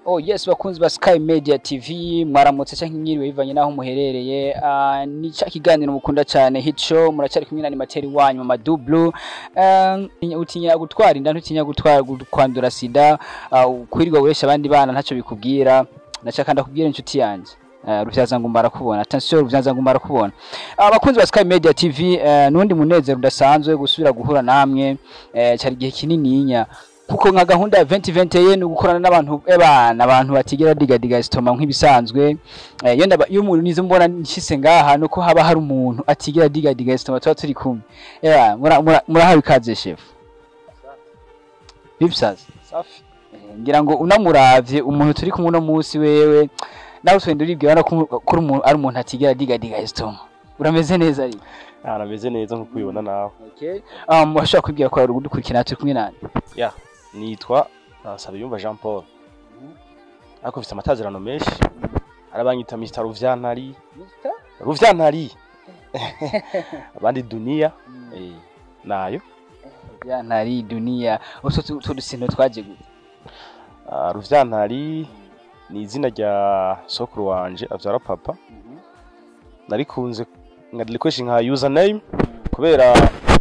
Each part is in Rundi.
Oh yes bakunzi ba Sky Media TV mwaramutse cyangwa mwiriwe bivanye naho muherereye uh, ni cya kiganiro mukunda cyane hit show muracari kumwe na animateri wanyu mama Dublu uh, utinya gutwara inda ntutinya gutwara kwandura sida uh, kwirirwa guresha abandi bana ntacyo bikubwira ndashaka ndakubwira inshuti yanjye Uh, ruvyaza ngo mbarakubona attention ruvyaza ngo mbarakubona abakunzi ba Sky Media TV uh, nundi munezero udasanzwe gusubira guhura namwe uh, cyari gihe kinininya kuko nka gahunda ya 2020 ye ni gukorana n'abantu ebana abantu batigera digadiga sitoma nk'ibisanzwe eh, iyo ndaba iyo umuntu nizo mbona nshise ngaha nuko haba hari umuntu atigera digadiga sitoma tuba turi kumwe eba murahawe mura ikaze chef bipsaza safi eh, ngira ngo unamuravye umuntu turi kumwe no musi wewe nawe twende uribwira ko kuri umuntu ari umuntu atigera digadiga sitoma urameze neza ari arameze neza nkuko ubibona nawe okay um washaka kwibwira ko ari ugudukurikira turi kumwe nani ya nitwa uh, Sabiyumva Jean Paul ariko mfite amatazirano menshi arabanyita Mr Ruvyantari Ruvyantari abandi Dunia eh nayo ya ntari dunia utwo tu- utwo dusino twaje gute uh, Ruvyantari ni izina rya sokuru wanje avyara papa narikunze nkarikoresha nka username kubera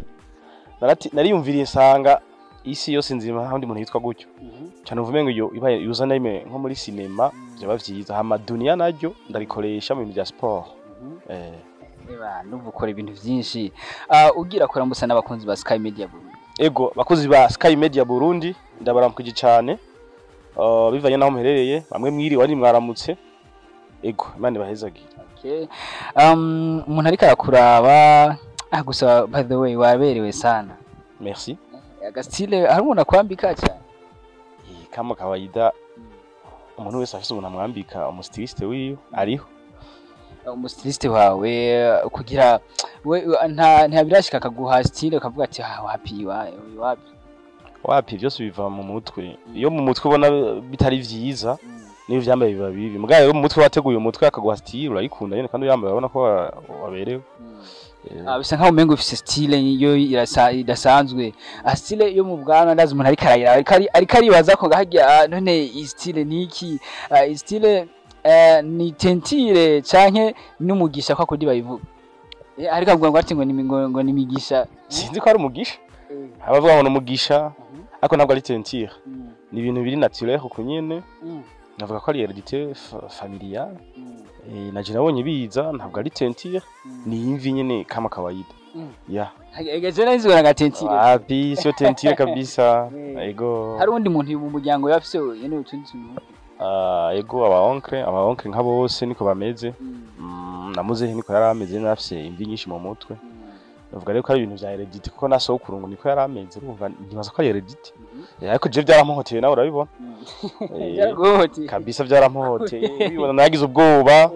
narati- nariyumviriye nsanga isi yose nzima nta wundi muntu yitwa gutyo cyane uvume ngo iyo ibaye username nko muri sinema byaba vyiza hama dunia naryo ndarikoresha mu bintu bya sport eh Eba ndumva ukora ibintu byinshi Ah, ugira kuramutsa n'abakunzi ba Sky Media Burundi ego bakozi ba Sky Media Burundi ndabaramukije cyane uh, bivanye naho muherereye bamwe mwiriwe ari mwaramutse ego imana ibahezagire okay um umuntu ariko arakuraba ah gusa by the way waberewe sana merci agastile hari umuntu akwambika cyane Eh, kama kawaida umuntu wese afise umuntu amwambika umustiliste wiwe ariho umustiliste wawe kugira we nta nta birashika akaguha style ukavuga ati ah wapi wa- wapi wapi byose biva mu mutwe iyo mu mutwe ubona bitari vyiza niyo vyambaye biba bibi mugabo rero mu mutwe wateguye umutwe akaguha style urayikunda nyene kandi uyambaye urabona ko wa- waberewe Eh, Ah, bisa nkaho umengo ufise style yo irasa- idasanzwe ah style yo mu bwanwa ndazi umuntu ariko arayira ariko ari- ariko aribaza ko ngahajya ah, none iyi style niki Ah, iyi style eh, ni tentire canke n'umugisha kwa kudi bayivuga Eh, ariko avuga ngo ati ngo ni ngo, ngo ni migisha sinzi ko ari umugisha abavuga ngo ni umugisha ariko ntabwo ari tentire ni ibintu biri naturel ku nyene navuga ko ari heredité fa- familiale eh, naje nabonye biza ntabwo ari tentire ni imvi nyene kama kawaida Mm. ya egeje nzi ngo tentire wapi sio tentire kabisa Mm. ego hari undi muntu mu muryango yafise yene utundi tuntu Ah, ego aba onkle aba onkle nka bose niko bameze Mm, na muzehe niko yari ameze yari afise imvi nyinshi mu mutwe navuga rero ko ari ibintu vya heredité kuko na sokuru ngo niko yari ameze urumva ntibaza ko ari heredité Eh, ariko je byaramuhoteye nawe urabibona Eh, Byaraguhoteye. kabisa byaramuhoteye ubibona nagize ubwoba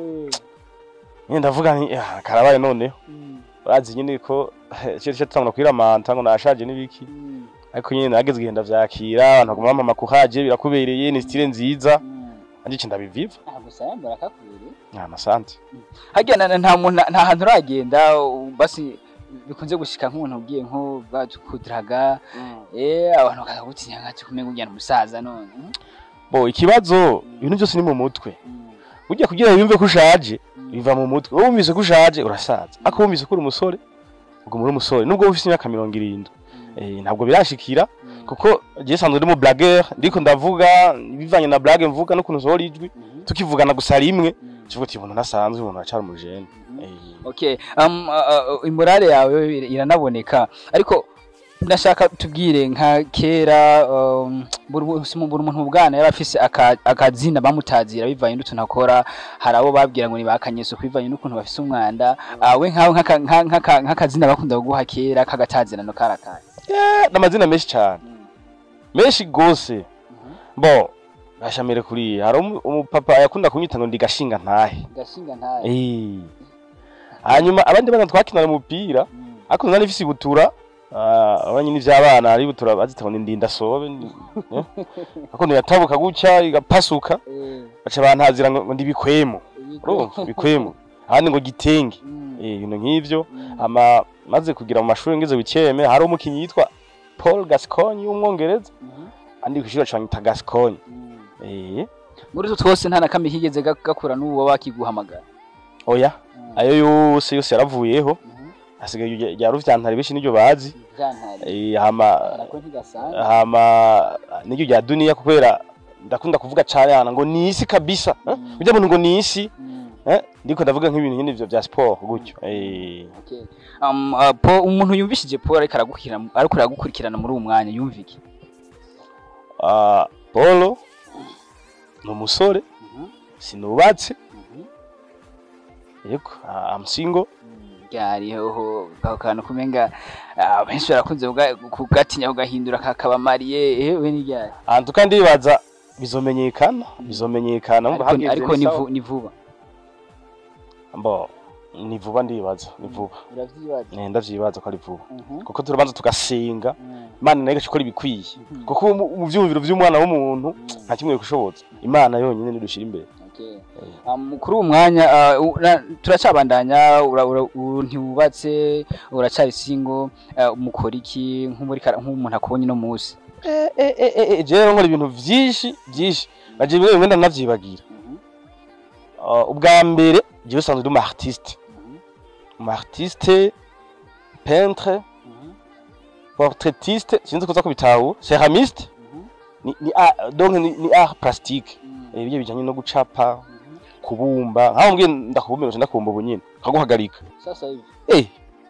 nyine ndavuga nti "Ah, karabaye noneho bazi nyine ko cyo cyo tutangura kwiramanta ngo nashaje n'ibiki ariko nyine nageze igihe ndavyakira abantu baguma bamama kuhaje birakubereye ni style nziza anje cyo ndabiviva gusa yambara akakubereye nta masante harya na- nta muntu nta hantu uragenda u- basi bikunze gushika nk'umuntu ugiye nko bakudiraga eh abantu bakaza gutinya nk'ati kumenya ujyana umusaza none Mm, bo ikibazo ibintu byose ni mu mutwe mm, burya kugira wumve ko ushaje mm. biva mu mutwe wowe wumvise ko ushaje urasaza ariko wumvise ko uri umusore ubwo muri umusore nubwo ufite imyaka mirongo irindwi eh, ntabwo birashikira Mm, kuko je sanzwe ndi mu blagueur ndiko ndavuga bivanye na blague mvuga n'ukuntu nsohora ijwi mhm, tukivugana gusa rimwe mm, kivuga ati umuntu nasanzwe umuntu aracara umujene mhm. Eh, okay um uh, uh, imorale yawe ir- iranaboneka ariko ndashaka tubwire nka kera um, buri wese mu- buri muntu mu bwana yari afise aka- akazina bamutazira bivanye n'utuntu akora hari abo babwira ngo ni bakanyeso bivanye n'ukuntu bafise umwanda Ah, we nkaho nk'aka- nka- nk'aka- nk'akazina bakunda kuguha kera k'agatazirano karakaye eh, n'amazina menshi cyane menshi gose bo gashamire kuri hari umu- umupapa yakunda kunyita ngo ndi gashinga ntahe gashinga ntaye Eh. hanyuma abandi bana twakinana umupira ariko nari mfise ibutura ah, abanye n'ivy'abana ari ibutura bazita ngo ni ndinda sobe ni- eh. ariko ntiyatabuka gutya igapasuka baca bantazira ngo ngo ndi bikwemo urumva bikwemo ahandi ngo gitenge eh ibintu nk'ivyo ama maze kugira mu mashuri ngeze wiceme hari umukinyi yitwa Paul Gascoigne w'umwongereza andi kwishura cyane ta Gascoigne eh muri utwo twose nta na kamwe kigeze ga- gakura n'uwo bakiguhamagara oya ayo yose yose yaravuyeho Mhm. hasigaye iryo rya ruvyantare benshi niryo bazi Vyantari. Eh, hama Nako ntigasanzwe. hama niryo rya duniya kubera ndakunda kuvuga cane hana ngo ni isi kabisa eh? Mm. burya muntu ngo ni isi Mm. eh? ndiko ndavuga nk'ibintu nyine ivyo vya sport gutyo eh. Okay. Um, uh, po umuntu yumvishije Paul ariko aragukurikirana ariko aragukurikirana muri uwo mwanya yumva iki? Ah, Polo ni umusore Mhm. sinubatse Mhm. yego ah, I'm single ryari hoho ako kantu kumenga ah, benshi barakunze kuga- kugatinya kugahindura kakaba mariye ewe ni ryari ahantu kandi ndibaza bizomenyekana bizomenyekana ariko, mumva hageze ariko ni ni, sawa. vu, ni vuba Mbo, ni vuba ndibaza ni vuba uravyibaza Eh, ndavyibaza ko ari vuba Mhm. kuko turabanza tugasenga Mm. imana nayo igakora ibikwiye Mhm. kuko mu mu vyumviro vy'umwana w'umuntu Mm. nta kimwe kushoboza imana yonyine nidushira imbere Okay. Eh. Um, kuri uwo mwanya ah, u- na- turacabandanya ura- ura- u- ntiwubatse uracari single ah, mukora iki nk'umuri kara- nk'umuntu akubonye no musi Eh, eh, eh, eh, eh, jewe nkora ibintu vyinshi vyinshi naje bimwe bimwe ndanavyibagira Ah, ubwa mbere jewe usanzwe ndi umu artiste umu artiste peintre portraitiste sinzi kuza kubitahura ceramiste ni ni art- donc ni, ni art plastique eh, ibyo bijanye no gucapa kubumba nkaho mbwiye ndakubumbira ndakubumba ubu nyine nkaguhagarika sasa hivi eh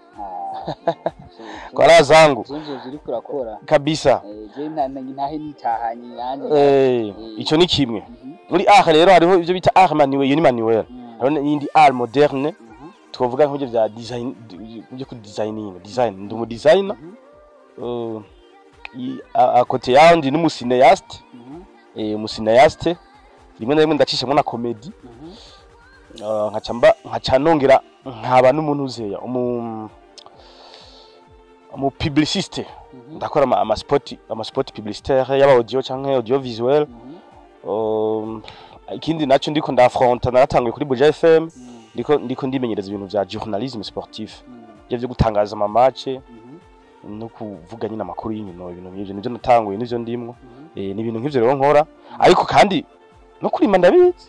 kwa raha zangu zinzo ziri kurakora kabisa je ntahe nitahanye nanjye eh ico ni kimwe Mhm. muri art rero hariho ivyo bita art manuel iyo ni manuel Mm. hariho n'iyindi art moderne Mhm. twovuga nk'ibyo vya design byo ku designing design ndi umu designer Mhm. uh, i- a- a kote yaho ndi n'umusineyaste Mhm. eh umusineyaste rimwe na rimwe ndacishamo na comedy Mhm. uh, nkaca mba nkaca nongera nkaba n'umuntu uzeya umu umu publiciste Mhm. ndakora ama, ama spot ama spot publicitaire yaba audio canke audio visuel Mhm. um, ikindi naco ndiko ndafronta naratanguye kuri Buja FM Mhm. ndiko ndiko ndimenyereza ibintu vya journalisme sportif Mhm. ivyo vyo gutangaza ama match Mhm. no kuvuga nyine amakuru y'inkino ibintu nk'ivyo nivyo natanguye nivyo ndimwo Mhm. eh ni ibintu nk'ivyo rero nkora ariko kandi no kurima ndabizi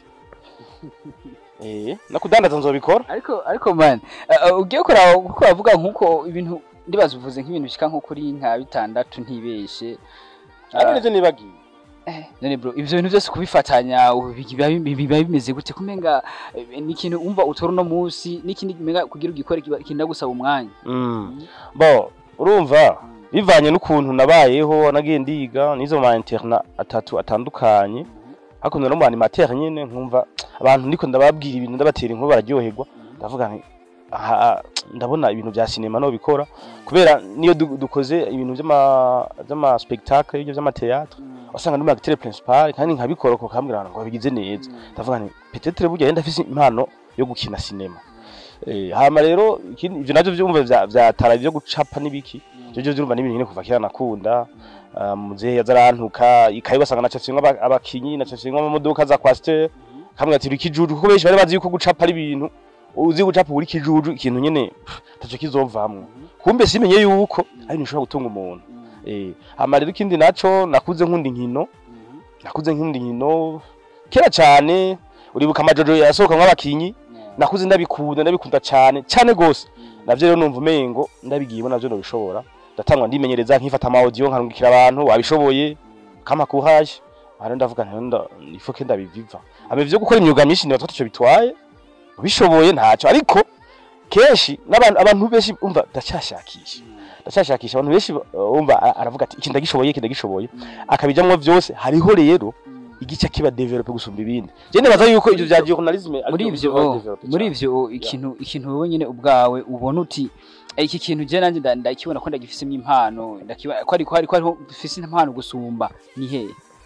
eh no kudandaza nzobikora ariko ariko man uh, ugiye kuraba kuko bavuga nkuko ibintu ndibaza uvuze nk'ibintu bishika nko kuri nka bitandatu ntibeshe ari nivyo nibagiye Eh, none bro ivyo bintu byose kubifatanya ubu biba biba bimeze gute kumenga eh, ni ikintu umva utora uno munsi n'ikindi menga kugira ugikore kiba- kinda gusaba umwanya mm. bo urumva bivanye n'ukuntu nabayeho nagiye ndiga nizo ma interna atatu atandukanye hakuno no mu animateur nyene nkumva abantu ndiko ndababwira ibintu ndabatera inkuru bararyoherwa ndavuga nti aha ndabona ibintu vya sinema no bikora kubera niyo du- dukoze ibintu vy'ama vy'ama spectacle ibyo vy'ama théâtre wasanga ndi mu acteur principal kandi nkabikora ko kambwira ngo babigize neza ndavuga nti peut-être burya yenda afise impano yo gukina sinema eh hama rero ikindi ivyo navyo vyumva vya vyatara byo gucapa n'ibiki ivyo vyo vyumva n'ibintu nyine kuva kera nakunda Ah, muzehe yaza arantuka ikayi wasanga nacafyemwo aba- abakinyi nacafyemwo amamodoka za kwasiteri kamwe ati uri kijuju kuko benshi bari bazi yuko gucapa ari ibintu uzi gucapa uri kijuju ikintu nyene taco kizovamwo kumbe simenye yuko ari ibintu ushobora gutunga umuntu eh hama rero ikindi naco nakuze nkunda inkino nakuze nkunda inkino kera cane uribuka amajojo yasohoka nk'abakinyi nakuze ndabikunda ndabikunda cane cane gose navyo rero numva umengo ndabigiyemo navyo nobishobora ndatangwa ndimenyereza nkifata ama audio nkarungikira abantu wabishoboye kama courage hano ndavuga nti nda ifoke ndabiviva ame vyo gukora imyuga myinshi niba twaco bitwaye ubishoboye ntaco ariko kenshi n'abantu abantu benshi umva ndacyashakisha ndacyashakisha abantu benshi uh, umva a- aravuga ati iki ndagishoboye iki ndagishoboye akabijamwo vyose hariho rero igice kiba develop gusumba ibindi je nibaza yuko ivyo vya journalisme muri ivyo oh, muri ivyo oh, ikintu ikintu wowe nyene ubwawe ubona uti "Eh, iki kintu je nanje nda- ndakibona ko ndagifisemo impano ndakibona ko ariko ariko ariho mfise impano gusumba ni he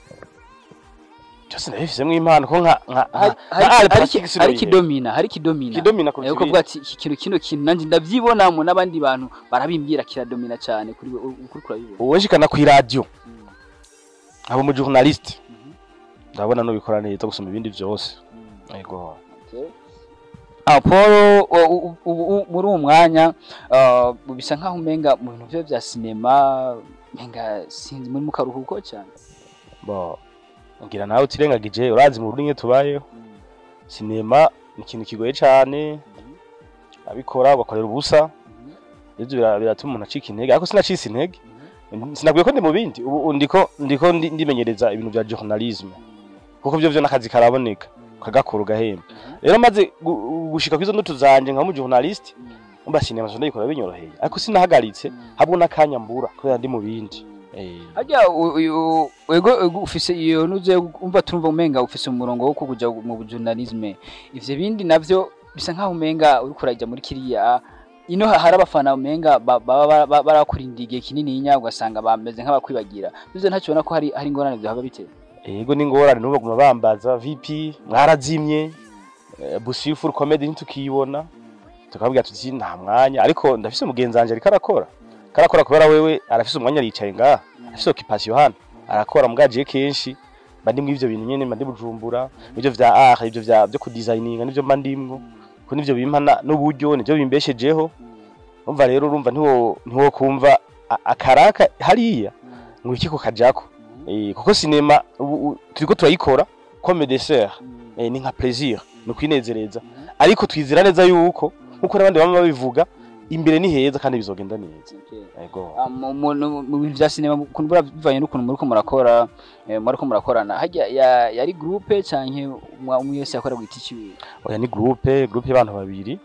cyose ndabifisemwo impano ko nka nka hari nka- nka Al hari Plastic iki- Sino hari Ihe. kidomina hari kidomina kidomina kurusha Eko ibindi. bwa ati iki kintu kino kintu nanje ndavyibonamo n'abandi bantu barabimbwira kiradomina cyane kuri we ukuri kurabibona uwo nshikana ku radio Mm, aba mu journaliste mhm, ndabona nubikora neza gusoma ibindi vyose mm. yego Okay. Ah, Paul u- u- u- u- muri uwo mwanya ah, bisa nkaho umenga mu bintu vyo vya sinema menga sinzi muri mu karuhuko cyane bo ngira nawe utirengagije urazi mu Burundi tubayeho sinema ni ikintu kigoye cane abikora ugakorera ubusa ivyo bira- biratuma umuntu acika intege ariko sinacise intege sinabwiye ko ndi mu bindi ubu ubu ndiko ndiko ndi- ndimenyereza ibintu vya journalisme kuko vyo vyo n'akazi karaboneka kagakora ugahemba rero maze gu- gushika kwizo ndoto zanje nka mu journalist umba sinema zo ndikora binyoroheye ariko sinahagaritse habwo n'akanya mbura kubera ndi mu bindi eh harya u- uyu- wego wego ufise iyo nuze umva turumva umenga ufise umurongo wo kuja mu journalisme ivyo bindi navyo bisa nkaho umenga uriko urajya muri kiriya ino ha- hari abafana umenga ba- baba bara- bara- barakurinda igihe kinini nya ugasanga bameze nk'abakwibagira bizo ntacyo ubona ko hari hari ingorane vyohaba bitera Ego n'ingorane n'ubu baguma bambaza VP mwarazimye eh, Busifu comedy ntitukiyibona tukabwira tuti nta mwanya ariko ndafise umugenzi wanje ariko arakora karakora kubera wewe arafise umwanya aricaye ngaha afise occupation hano arakora mugaje kenshi mba ndimwe ivyo bintu nyene mba ndi bujumbura ivyo vya art ivyo vya byo kudesigninga nivyo mba ndimwo ko nivyo bimpa na- n'uburyo nivyo bimbeshejeho umva rero urumva ntiwo ntiwo kumva a- akaraka hariya ngo iki ko kajako Eh, kuko sinema ubu u- turiko turayikora comme dessert eh, ni nka plaisir ni kwinezereza ariko twizera neza yuko nkuko n'abandi bama babivuga imbere ni heza kandi bizogenda neza yego Ah, mu- mu mu- mu bintu vya sinema ukuntu bura bivanye n'ukuntu muriko murakora eh, muriko murakorana harya ya- yari groupe canke umwe umwe wese yakora gwita iciwe oya ni groupe groupe y'abantu babiri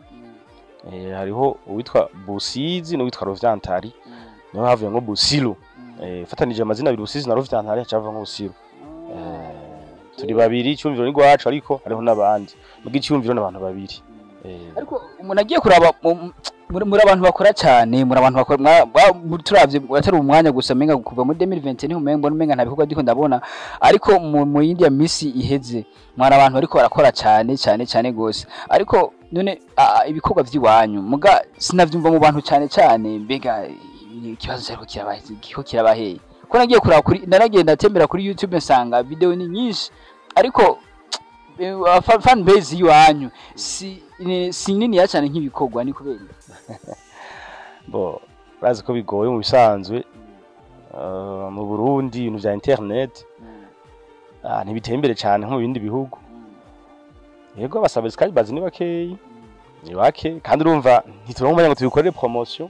eh, hariho uwitwa Busizi n'uwitwa Rovyantari niho havuye ngo Busilu eh, fatanije amazina abiri Busizi na Rovyantari hacava ngo Busilu eh, turi babiri icyumviro ni gwacu ariko hariho n'abandi muga icyumviro n'abantu babiri eh, ariko umuntu agiye kuraba mu- muri muri abantu bakora cyane muri abantu bakora mwa- ba- muri- turavye atari umwanya gusa menga kuva muri 2020 niho umenga mbona umenga nta bikorwa ndiko ndabona ariko mu mu yindi ya misi iheze mwari abantu bariko barakora cyane cyane cyane gose ariko none ah, ibikorwa vy'iwanyu muga sinavyumva mu bantu cyane cyane mbega ikibazo cyariko kirabahe kiko kirabaheye ko nagiye kuraba kuri naragenda atembera kuri YouTube nsanga video ni nyinshi ariko eh, fa- fan base y'iwanyu si ni- si niniya cyane nk'ibikorwa ni kubera iki? bo urazi ko bigoye mu bisanzwe uh, mu Burundi ibintu vya internet ah, ntibiteye imbere cyane nko mu bindi bihugu yego abasabesikazi bazi ni bakeyi ni bake kandi urumva ntituronka umwanya ngo tubikorere promotion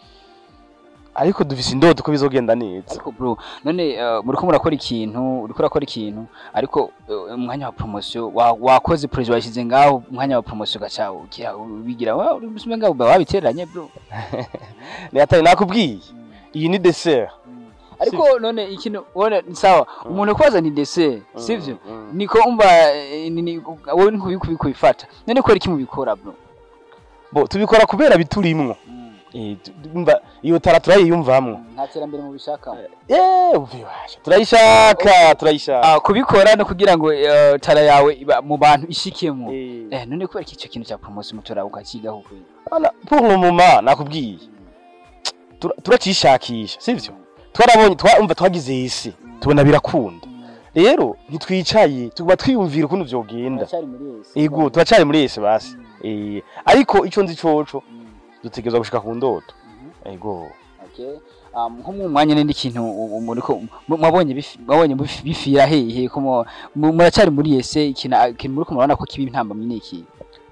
ariko dufise indoto ko bizogenda neza ariko bro none eh, muriko murakora ikintu uriko urakora ikintu ariko eh, umwanya wa promotion wa- wakoze projet washyize ngaho umwanya wa promotion gaca ugira ubigira wa uri musume ngaho uba wabiteranye bro ni atari nakubwiye iyi ni dessert ariko none ikintu wone ni sawa umuntu kubaza ni dessert sivyo Mm. niko umva eh, ni- ni- wowe nkubikubifata none ko iki mubikora bro bo tubikora kubera biturimwo Eh, tu- umva iyo tara turayiyumvamwo nta terambere mu bishaka eh ubibasha turayishaka turayishaka Ah, kubikora no kugira ngo eh, tara yawe iba mu bantu ishikemo Eh. eh none kubera iki icyo kintu cya promotion mutora ukakigaho kweli Ana, pour le moment nakubwiye Tura- turacishakisha sivyo twarabonye twumva twagize isi tubona birakunda rero ntitwicaye tuguma twiyumvira ukuntu vyogenda Uracyari muri yesi ego turacari muri ese basi eh ariko ico nzi coco dutegerezwa gushika ku ndoto ego Okay. Um, nko mu mwanya n'indi kintu u- u- muriko mu- mwabonye bifi- mwabonye bifi- bifira hehe ko mu- mu- muracyari muri ese ikintu ikintu muriko murabona ko kibi intambamyi ni iki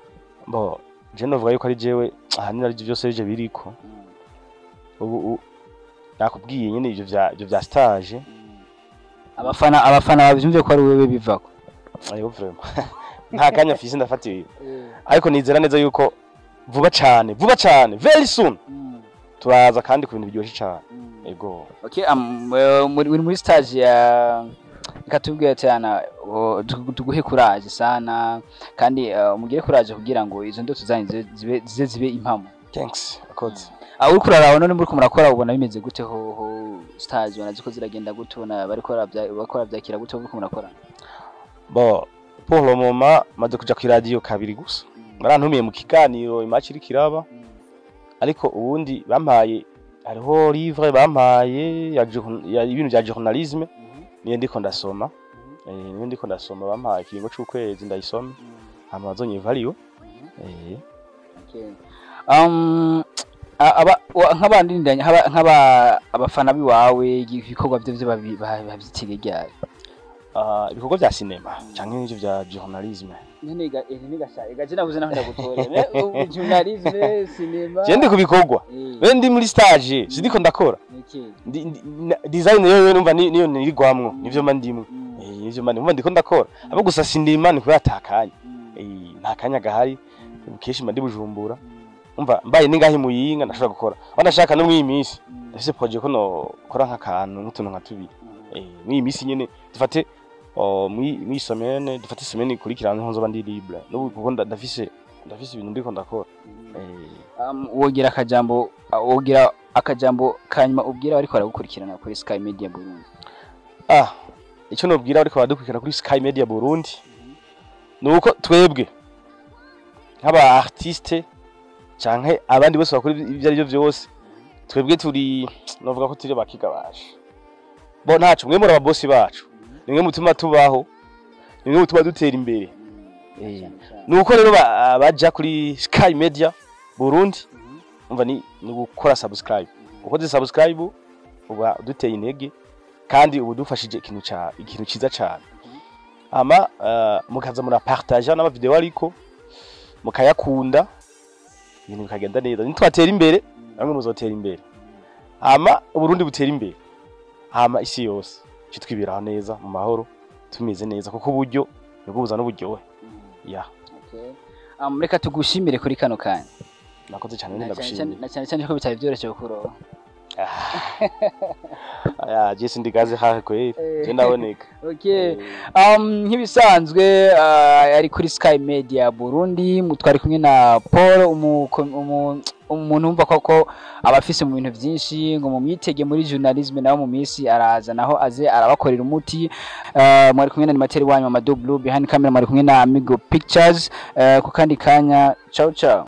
bo je novuga yuko ari jewe ahanini ari vyose bije biriko ubu u- nakubwiye nyene ivyo vya ivyo vya stage abafana abafana bavyumve ko ari wewe bivako ayo vraiment nta kanya mfise ndafatiye ariko nizera neza yuko vuba cane vuba cane very soon turaza kandi ku bintu biryoshye cane ego Okay, um, eh, muri muri- muri stage ya ikatubwira cyane o, tugu- tuguhe courage sana kandi eh, umugire courage kugira ngo izo ndoto zanyu zibe- zibe zize zibe impamo thanks akoze aho uriko uraraba none muriko murakora ubona bimeze gute ho ho stage ubona ziko ziragenda gute ubona bariko baravya- bariko baravyakira gute muriko murakora bon pour le moment maze kuja ku radio kabiri gusa barantumiye mu kiganiro imaci iriko iraba ariko ubundi bampaye hariho livre bampaye ya journ- ya ibintu vya journalisme niyo ndiko ndasoma eh niyo ndiko ndasoma bampaye ikiringo c'ukwezi ndayisoma hama bazonyivaliwe eh Okay. Um, a- aba wa- nk'abandi ndanya nk'aba nk'aba abafana biwawe ibikorwa byo byo babi- ba- bavyitiriye ryari ah, ibikorwa vya sinema canke n'ivyo vya journalisme nyene ga eh ni gasha gaje nabuze naho ndagutore me journalisme cinema je ndi ku bikorwa eh be ndi muri stage sindiko ndakora iki Ndi- ndi- na- design yo numva ni- niyo nirigwamwo nivyo mba ndimwo Eh, nivyo mba ndimwo ndiko ndakora abo gusa sinima ni kubera atakanya Eh, nta kanya gahari kenshi mba ndi bujumbura umva mbaye ningahe muyinga ndashobora gukora aho ndashaka no mw'iyi minsi ndafise projet ko nokora nk'akantu nk'utuntu nka tubiri Eh, mw'iyi minsi nyene dufate oh, mw'iyi mw'iyi semaine dufate semaine ikurikirana niho nzoba ndi libre n'ubu kuko nda- ndafise ndafise ibintu ndiko ndakora Eh, um, wogira akajambo wogira akajambo kanyuma ubwira bariko baragukurikirana kuri Sky Media Burundi ah icyo nobwira ariko baradukurikira kuri Sky Media Burundi nuko twebwe nk'aba artiste canke abandi bose bakora ibyo ari byo byose twebwe turi novuga ko turi bakigabasha bo ntacu mwe muri ababosi bacu nimwe mutuma tubaho nimwe mutuma dutera imbere Eh, nuko rero ba- baja kuri Sky Media Burundi umva ni ni gukora subscribe ukoze subscribe uba duteye intege kandi ubu dufashije ikintu ca ikintu ciza cyane ama uh, mukaza murapartager n'ama video ariko mukayakunda ibintu bikagenda neza nitwatera imbere bamwe muzotera imbere ama uburundi butera imbere hama isi yose cyo twibiraho neza mu mahoro tumeze neza kuko uburyo nibwo buzana uburyohe ya Okay. Um, reka tugushimire kuri kano kanya nakoze cyane na cyane ndagushimiye cyane- na cyane cyane ko bitari byoroshye kukuroba aya jesi ndigaze hahe kweli Eh. je ndaboneka okay um, nk'ibisanzwe uh, ari kuri Sky Media Burundi mu- twari kumwe na Paul umu- umu- umuntu wumva koko abafise mu bintu byinshi ngo mu mwitege muri journalisme naho mu minsi araza naho aze arabakorera umuti uh, mwari kumwe na animateur wanyu Mamadou Blue behind camera mwari kumwe na Amigo Pictures uh, ku kandi kanya ciao ciao